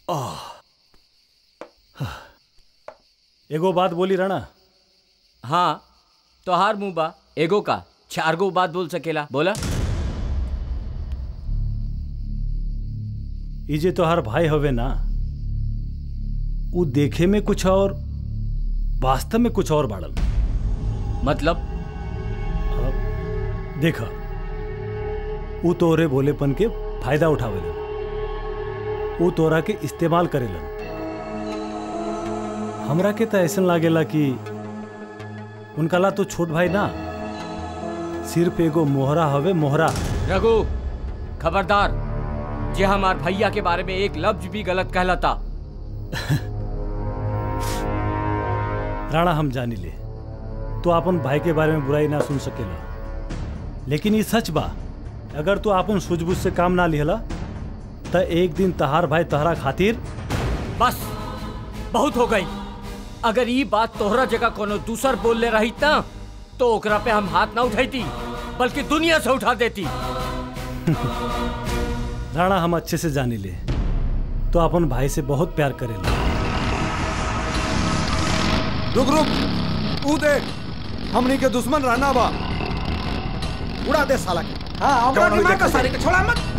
एगो बात बोली राणा हाँ तोहार मुंह बा एगो का चार गो बात बोल सकेला बोला ई जे तोहार भाई हवे ना ऊ देखे में कुछ और वास्तव में कुछ और बाड़ल मतलब देखा ऊ तोहरे भोलेपन के फायदा उठावेलन ऊ तोरा के इस्तेमाल करेलन हमरा के तो ऐसा लागेला कि उनका ला तो छोट भाई ना सिर्फ एगो मोहरा हवे मोहरा रघु खबरदार जे हमार भैया के बारे में एक लफ्ज भी गलत कहलाता राणा हम जानी ले तो अपन भाई के बारे में बुराई ना सुन सकेला लेकिन ये सच बा अगर तू अपन सूझबूझ से काम ना लिहला तो एक दिन तहार भाई तहरा खातिर बस बहुत हो गई अगर ये बात तोहरा जगह कोनो दूसर बोल ले रही ना तो ओकरा पे हम हाथ ना उठाईती बल्कि दुनिया से उठा देती राणा हम अच्छे से जानी ले तो अपन भाई से बहुत प्यार करेला रुक रुक ऊ देख हमनी के दुश्मन रहना बा उड़ा दे साला के हाँ हमरा कौन दिमाग का देख सारे के छोड़ा मत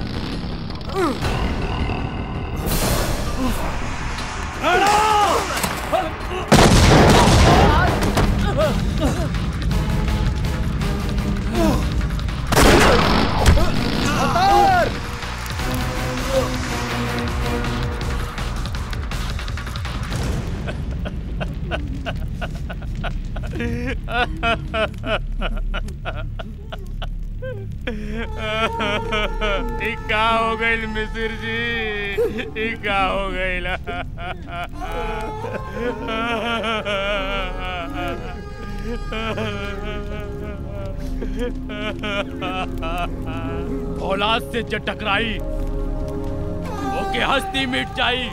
ई का हो गइल मिसिर जी ई का हो गइल औलाद से जो टकराई ओके हस्ती मिट जाई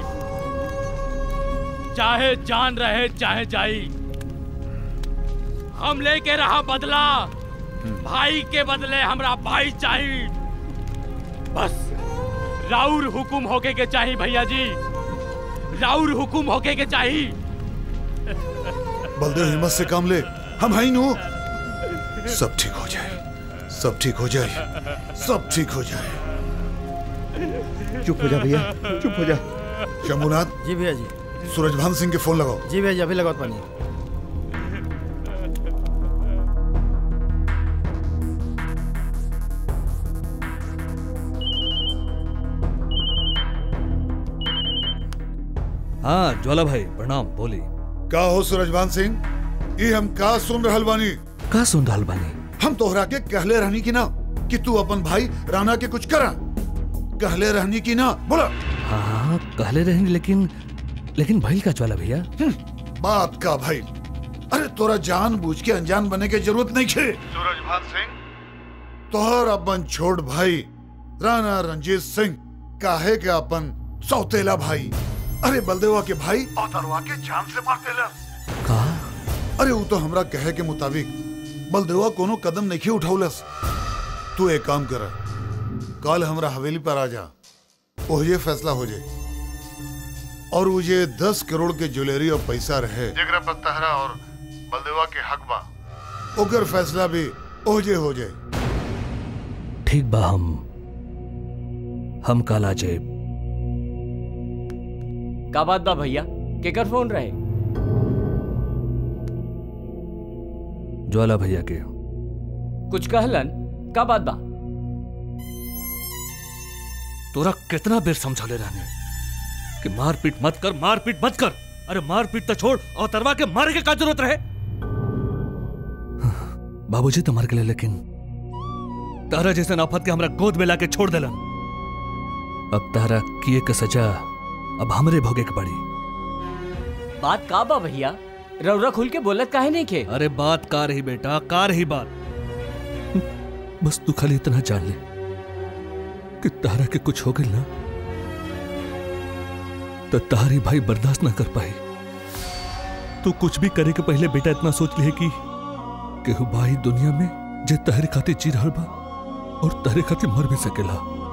चाहे जान रहे चाहे जाई हम लेके रहा बदला भाई के बदले हमरा भाई चाहिए बस राउर हुकुम होके के चाहिए भैया जी राउर हुकुम होके के चाहिए बलदेव हिम्मत से काम ले हम हैं नु सब ठीक हो जाए सब ठीक हो जाए सब ठीक हो जाए चुप हो जा भैया चुप हो जा शंभुनाथ जी भैया जी सूरजभान सिंह के फोन लगाओ जी भैया जी अभी लगाओ पानी हाँ ज्वाला भाई प्रणाम बोली का हो सूरजभान सिंह ये हम का सुन रहल बानी का सुन रहल बानी हम तोहरा के कहले रहनी की ना कि तू अपन भाई राणा के कुछ करा कहले रहनी की ना बोला हाँ कहले रहेंगे लेकिन लेकिन भाई का ज्वाला भैया बात का भाई अरे तोरा जान बूझ के अनजान बने के जरूरत नहीं खे सूरजभान सिंह तोहर अपन छोट भाई राणा रंजीत सिंह काहे के अपन सौतेला भाई अरे बलदेवा के भाई औतरवा के जान से मार देला का अरे वो तो हमरा कहे के मुताबिक बलदेवा कोनो कदम नहीं उठौलस तू एक काम कर कल हमरा हवेली पर आ जा ओहिए फैसला हो जाए और मुझे दस करोड़ के ज्वेलरी और पैसा रहे जगरा पर तहरा और बलदेवा के हक बा ओकर फैसला भी ओजे हो जाए ठीक बा हम हम काला जेब का बात बा भैया केकर फोन रहे ज्वाला भैया के कुछ कहलन का बात बा तोरा कितना बेर समझौले रहने कि मारपीट मत कर मारपीट मत कर अरे मारपीट तो छोड़ और तरवा के मारे के का जरूरत रहे बाबूजी तो मर गए लेकिन तारा जैसे आफत के हमरा गोद में लाके छोड़ देलन अब तारा किए के सजा अब हमरे भोगे के पड़ी बात का बा भैया रौरा खुल के बोलत काहे नहीं के अरे बात का रही बेटा का रही बात बस तू खाली इतना जान ले कि तारा के कुछ हो गई ना तो तारी भाई बर्दाश्त ना कर पाए तू कुछ भी करे के पहले बेटा इतना सोच ले कि केहू भाई दुनिया में जे तहरे खातिर जी रहल बा और तहरे खातिर मर भी सकेला